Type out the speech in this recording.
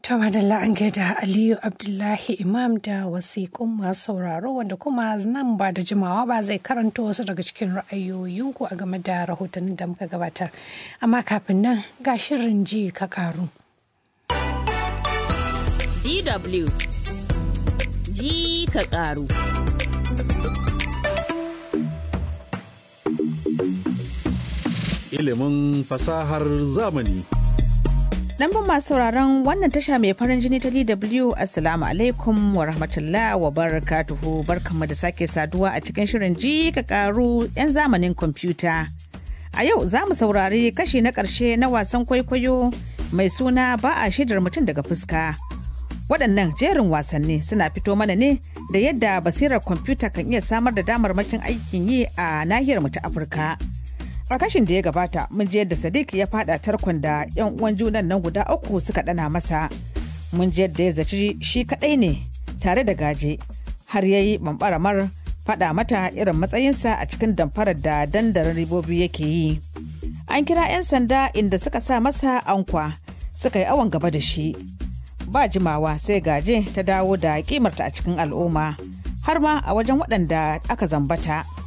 To madalla an gaida Aliyu Abdullahi Imam da wasiƙun masu sauraro wanda kuma nan ba da jimawa ba zai karanto wasu daga cikin ra'ayoyinku a game da rahotannin da muka gabatar. Amma kafin nan ga shirin ji ka karu. DW ji ka karu. Ilimin fasahar zamani. Lambun masu sauraron wannan tasha mai farin jini ta DW Assalamu alaikum wa rahmatullah wa barakatuhu barkanmu da sake saduwa a cikin shirin ji ka karu 'yan zamanin kwamfuta. A yau za mu saurari kashi na ƙarshe na wasan kwaikwayo mai suna ba a shaidar mutum daga fuska. Waɗannan jerin wasanni suna fito mana ne da yadda basirar kwamfuta kan iya samar da damarmakin aikin yi a nahiyar mu ta Afirka. a kashin da ya gabata mun ji yadda sadiq ya fada tarkon da yan uwan junan nan guda uku suka dana masa mun ji yadda ya zaci shi kadai ne tare da gaje har ya yi bambaramar fada mata irin matsayinsa a cikin damfarar da dandarin ribobi yake yi an kira 'yan sanda inda suka sa masa ankwa suka yi awon gaba da shi ba jimawa sai gaje ta dawo da kimarta a cikin al'umma har ma a wajen waɗanda aka zambata